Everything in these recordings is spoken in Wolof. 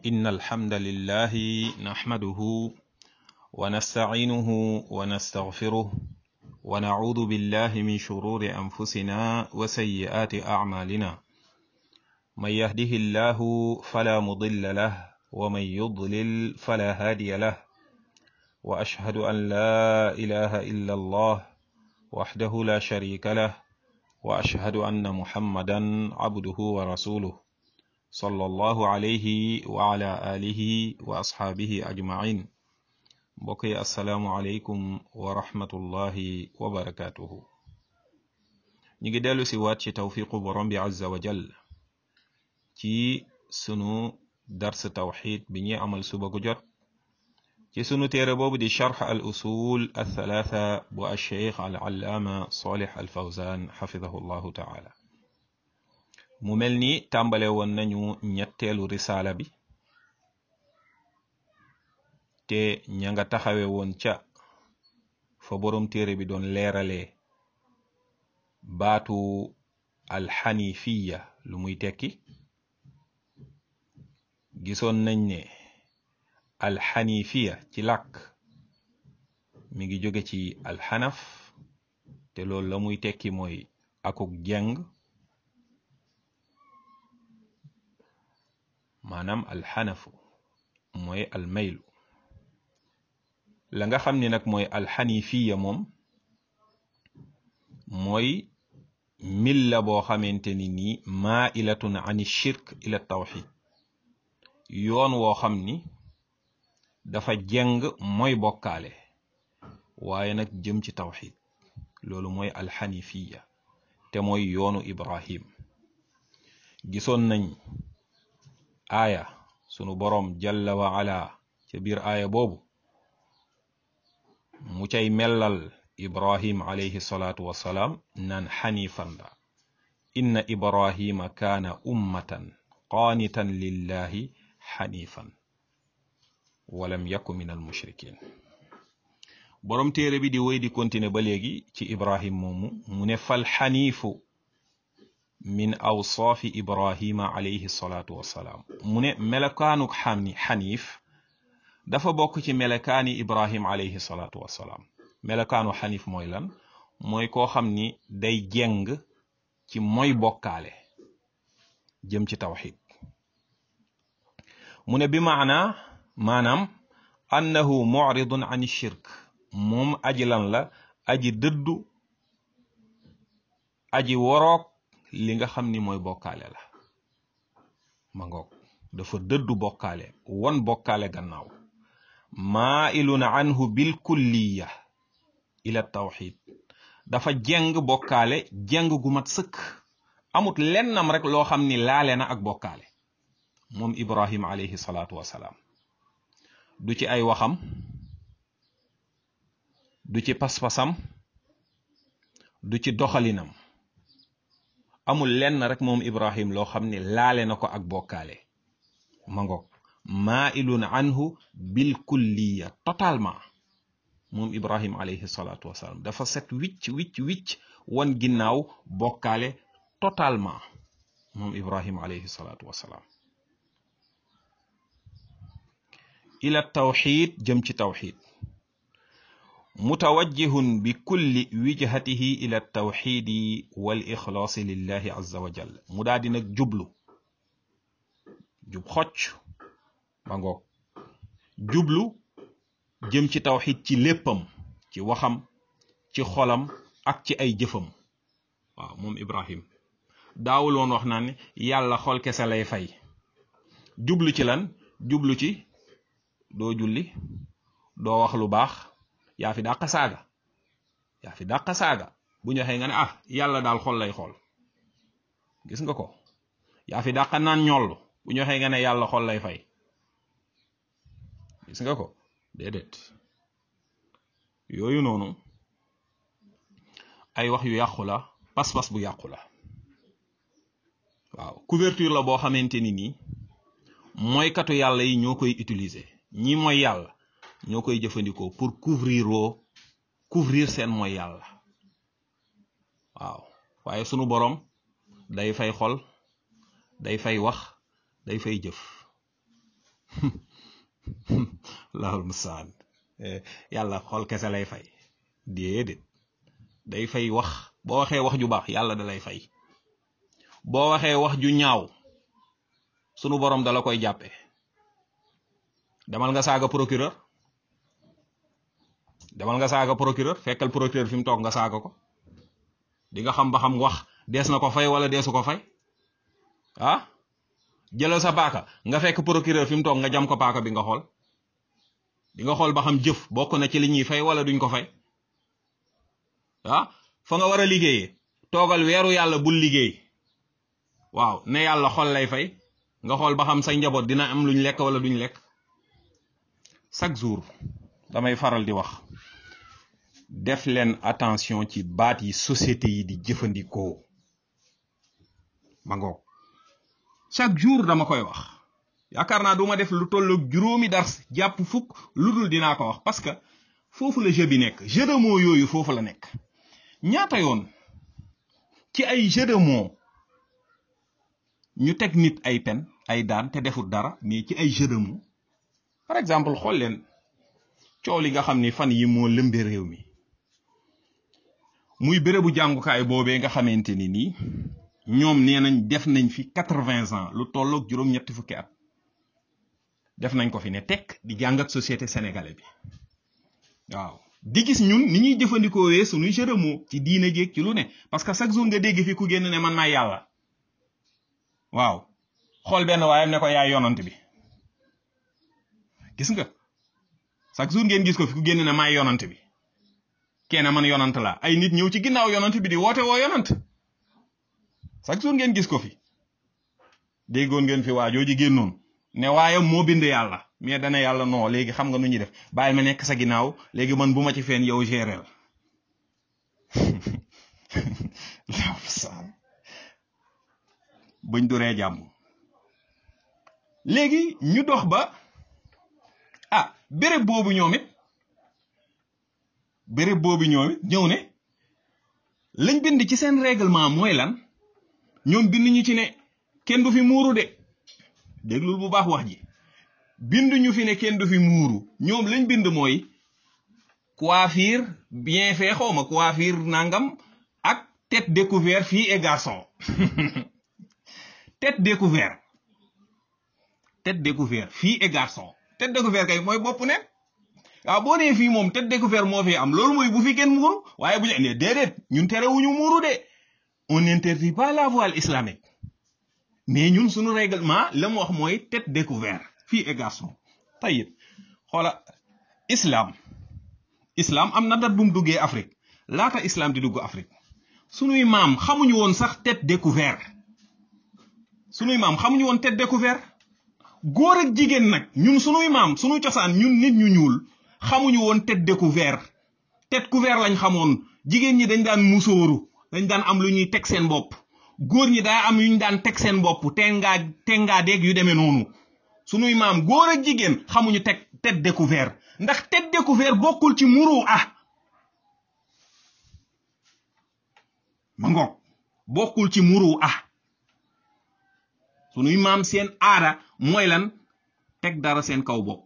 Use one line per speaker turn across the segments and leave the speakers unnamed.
إن الحمد لله نحمده ونستعينه ونستغفره ونعوذ بالله من شرور أنفسنا وسيئات أعمالنا من يهده الله فلا مضل له ومن يضلل فلا هادي له وأشهد أن لا إله إلا الله وحده لا شريك له وأشهد أن محمدا عبده ورسوله صلى الله عليه وعلى آله وأصحابه أجمعين بقي السلام عليكم ورحمة الله وبركاته نيجي دالو سيوات شي توفيق برم عز وجل ci sunu dars tawxid bi ñuy amal suba gu jot ci sunu téere boobu di charx al usul althalatha bu alcheikh al allaama solih al fawzan xafidahu llahu taala mu mel ni tàmbale woon nañu ñetteelu risaala bi te ña nga taxawe woon ca fa boroom téere bi doon leeralee baatu alxanifiya lu muy tekki gisoon nañ ne alxanifiya ci làkk mi ngi jóge ci alxanaf te loolu la muy tekki mooy akuk jeng maanaam alxanafu mooy almaylu la nga xam ni nag mooy alxanifiya moom mooy milla boo xamante ni nii mailatun an shirk ila tawxid yoon woo xam ni dafa jeng mooy bokkaale waaye nag jëm ci tawxid loolu mooy alxanifiya te mooy yoonu ibrahim gisoon nañ aaya sunu boroom jalla wa ala ca biir aaya boobu mu cay mellal ibrahim alayhi salaatu wassalaam naan xanifan la inna ibrahima kaana ummatan qaanitan lillahi xanifan walam yaku min al mushrikin boroom téere bi di wéy di continuer ba léegi ci ibrahim moomu mu ne fal xaniifu min awsaafi ibrahima alayhi salaatu wassalaam mu ne melakaanuk xani xaniif dafa bokk ci melakaani ibrahim alayhi salaatu wassalaam melakaanu xaniif mooy lan mooy koo xam ni day jeng ci mooy bokkaale jëm ci tawxid mu ne bi maana maanaam annahu muridun an shirk moom aji lan la aji dëddu aji woroog li nga xam ni mooy bokkaale la ma ngoog dafa dëddu bokkaale won bokkaale gannaaw mailun anhu bil kulliya ila tawxid dafa jeng bokkaale jeng gu mat sëkk amut lennam rek loo xam ni laale na ak bokkaale moom ibrahim alayhi salaatu wasalaam du ci ay waxam du ci pas-pasam du ci doxalinam amul lenn rek moom ibrahim loo xam ne laale na ko ak bokkaale ma ngoog mailun anhu bil kulliya totalement moom ibrahim alayhi salaatu wasalaam dafa set wicc wicc wicc wan ginnaaw bokkaale totalement moom ibrahim alayhi salaatu wasalaam ila tawxid jëm ci tawxid mutawajjihun bi kulli wijhatihi ila tawxidi wal ixlaasi lillahi azza wa jal mu daal di nag jublu jub xocc ba ngoog jublu jëm ci tawxid ci léppam ci waxam ci xolam ak ci ay jëfam waaw moom ibrahim daawuloon wax naa ne yàlla xol kese lay fay jublu ci lan jublu ci doo julli doo wax lu baax yaa fi dàq saaga yaa fi dàq saaga bu ñu waxee nga ne ah yàlla daal xol lay xool gis nga ko yaa fi dàq naan ñoll bu ñu waxee nga ne yàlla xol lay fay gis nga ko déedéet yooyu noonu ay wax yu yàqu la pas-pas bu yàqu la waaw couverture la boo xamante ni nii mooy katu yàlla yi ñoo koy utiliser ñi mooy yàlla ñoo koy jëfandikoo pour couvrir oo couvrir seen mooy yàlla waaw waaye sunu boroom day fay xol day fay wax day fay jëf lahul mustaan yàlla xol kese lay fay déedéet day fay wax boo waxee wax ju baax yàlla da lay fay boo waxee wax ju ñaaw sunu borom dala koy jàppe demal nga saaga procureur demal nga saaga procureur fekkal procureur fi mu toog nga saaga ko di nga xam ba xam wax dees na ko fay wala deesu ko fay ah jëlal sa paaka nga fekk procureur fi mu toog nga jam ko paaka bi nga xool di nga xool ba xam jëf bokk na ci li ñuy fay wala duñ ko fay ah fa nga war a liggéeyee toogal weeru yàlla bul liggéey waaw ne yàlla xol lay fay nga xool ba xam say njaboot dina am luñ lekk wala duñ lekk chaque jour damay faral di wax def leen attention ci baat yi société yi di jëfandikoo ma ngoog chaque jour dama koy wax yaakaar naa du ma def lu tolloog juróomi dars jàpp fukk lu dul dinaa ko wax parce que foofu la jeu bi nekk jeu de mots yooyu foofu la nekk ñaata yoon ci ay jeu de mots ñu teg nit ay pen ay daan te defut dara mais ci ay jeu de mots par exemple xool leen coow li nga xam ni fan yi moo lëmbe réew mi muy bérébu jàngukaay boobee nga xamante ni nii ñoom nee nañ def nañ fi quatre-vingts ans lu tolloog juróom-ñetti fukki at def nañ ko fi ne tekk di jàngat société sénégalais bi waaw di gis ñun ni ñuy jëfandikoowee suñuy jeu de mots ci diine jéeg ci lu ne parce que chaque jour nga dégg fi ku génn ne man maay yàlla waaw xool benn waayam ne ko yaay yonant bi gis nga chaque jour ngeen gis ko fi ku génn ne maay yonant bi kenn man yonant la ay nit ñëw ci ginnaaw yonant bi di woote woo yonant chaque jour ngeen gis ko fi déggoon ngeen fi waajoo ji génnoon ne waaye moo bind yàlla mais dana yàlla non léegi xam nga nu ñuy def bàyyi ma nekk sa ginnaaw léegi man bu ma ci feen yow géreel buñ duree jàmm léegi ñu dox ba ah béréb boobu ñoom it béréb boobu ñoom it ñëw ne lañ bind ci seen règlement mooy lan ñoom bind ñu ci ne kenn du fi muuru de déglul bu baax wax ji bind ñu fi ne kenn du fi muuru ñoom lañ bind mooy coiffure bien fait xaw ma coiffure nangam ak tête découverte fille et garçon tête découverte tête découverte fille et garçon tête découverte kay mooy bopp ne waaw boo nee fii moom tête découverte moo fi am loolu mooy bu fi kenn muuru waaye bu ñu nee déedéet ñun terewuñu muuru de on n'interdit pas la voile islamique mais ñun suñu règlement la mu wax mooy tête découverte fille et garçon tayit xoola islam islam am na dat bu mu duggee Afrique laata islam di dugg Afrique sunuy maam xamuñu woon sax tête découverte sunuy maam xamuñu woon tête découverte góor ak jigéen nag ñun sunuy maam sunu cosaan ñun nit ñu ñuul xamuñu woon tête découverte tête couverte lañ xamoon jigéen ñi dañ daan musóoru dañ daan am lu ñuy teg seen bopp góor ñi daa am yu ñu daan teg seen bopp tengaa tengaa deeg yu demee noonu sunuy maam góor ak jigéen xamuñu teg tête découverte ndax tête découverte bokkul ci muru ah ma ngoog bokkul ci muru ah sunuy maam seen aada mooy lan teg dara seen kaw bopp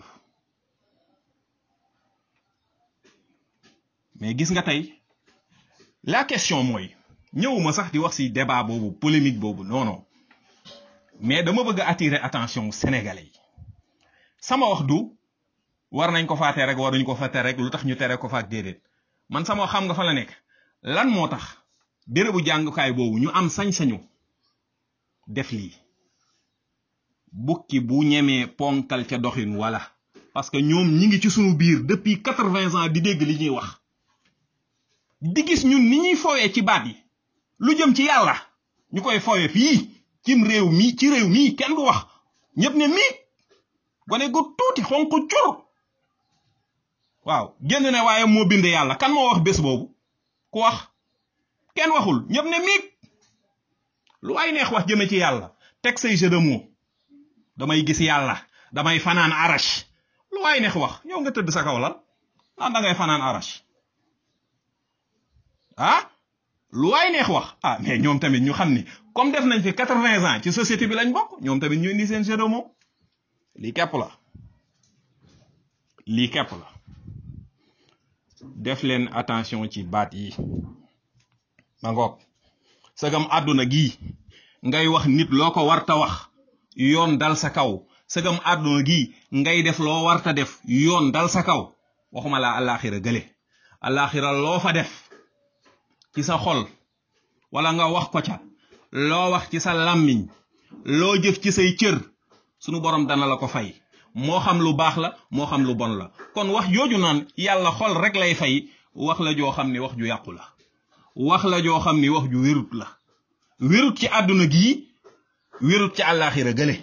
mais gis nga tey la question mooy ñëwuma sax di wax ci débat boobu polémique boobu non non mais dama bëgg a attirer attention sénégalais yi sama wax du war nañ ko faa tere rek waruñ ko fa tere rek lu tax ñu tere ko fa ak déedéet man sama wax xam nga fa la nekk lan moo tax bérébu jàngukaay boobu ñu am sañ-sañu def lii bukki bu ñemee ponkal ca doxin wala parce que ñoom ñi ngi ci sunu biir depuis quatre-vingts ans di dégg li ñuy wax di gis ñun ni ñuy fowee ci baat yi lu jëm ci yàlla ñu koy fowee fii cim réew mi ci réew mii kenn du wax ñëpp ne mii gone gu tuuti xonq cur waaw génn ne waaye moo bind yàlla kan moo wax bés boobu ku wax kenn waxul ñëpp ne miig lu ay neex wax jëme ci yàlla teg say jeu de mots damay gis yàlla damay fanaan arash lu ay neex wax yow nga tëdd sa kaw lal naan da ngay fanaan arash ah lu waay neex wax ah mais ñoom tamit ñu xam ni comme def nañ fi quatre-vingts ans ci société bi lañ bokk ñoom tamit ñu indi seen jeu de mots lii képp la lii képp la def leen attention ci baat yi ma ngoog sagam àdduna gii ngay wax nit loo ko warta wax yoon dal sa kaw sagam àdduna gii ngay def loo warta def yoon dal sa kaw waxuma laa àllaaxira gële àllaaxira loo fa def ci sa xol wala nga wax ko ca loo wax ci sa làmmiñ loo jëf ci say cër sunu borom dana la ko fay moo xam lu baax la moo xam lu bon la kon wax jooju naan yàlla xol rek lay fay wax la joo xam ni wax ju yàqu la wax la joo xam ni wax ju wérut la wérut ci àdduna gii wérut ci àllaaxira gële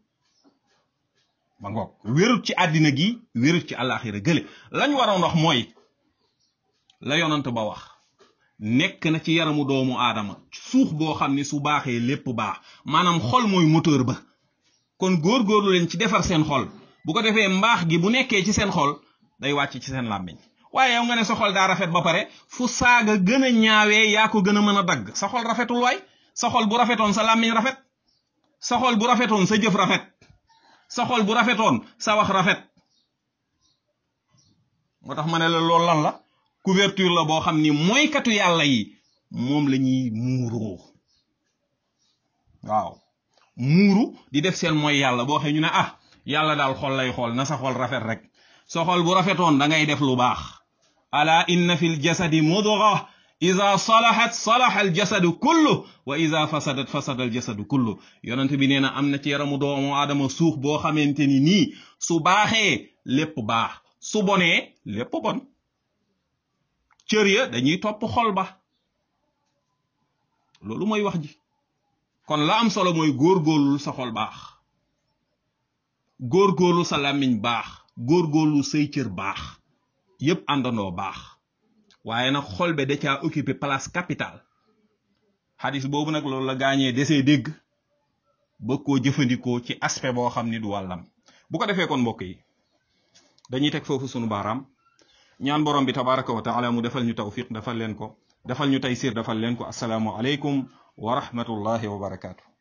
ba ngoog wérut ci àddina gi wérut ci àllaaxira gële lañ waroon wax mooy la yonant ba wax nekk na ci yaramu doomu aadama suux boo xam ni su baaxee lépp baax maanaam xol mooy moteur ba kon góorgóorlu leen ci defar seen xol bu ko defee mbaax gi bu nekkee ci seen xol day wàcc ci seen làmmiñ waaye yow nga ne sa xol daa rafet ba pare fu saaga gën a ñaawee yaa ko gën a mën a dagg sa xol rafetul waay sa xol bu rafetoon sa làmmiñ rafet sa xol bu rafetoon sa jëf rafet sa xol bu rafetoon sa wax rafet moo tax ma ne la loolu lan la couverture la boo xam ni mooykatu yàlla yi moom la ñuy muuroo waaw muuru di def seen mooy yàlla boo xee ñu ne ah yàlla daal xol lay xool na sa xol rafet rek sa xol bu rafetoon da ngay def lu baax ala inna fi ljasadi mudga ida salahat salaha aljasadu kullu wa ida fasadat fasada aljasadu kullu yonent bi nee na am na ci yaramu doomu aadama suuf boo xamante ni nii su baaxee lépp baax su bonee lépp bon cër ya dañuy topp xol ba loolu mooy wax ji kon la am solo mooy góorgóorlu sa xol baax góorgóorlu sa làmmiñ baax góorgóorlu say cër baax yépp àndandoo baax waaye nag xol be da caa occupé place capitale xadis boobu nag loolu la gaañee desee dégg ba koo jëfandikoo ci aspect boo xam ni du wàllam bu ko defee kon mbokk yi dañuy teg foofu sunu baaraam ñaan borom bi tabaraka wa taala mu defal ñu tawfiq defal leen ko defal ñu taysir defal leen ko asalaamu aleykum wa rahmatullahi wa barakaatu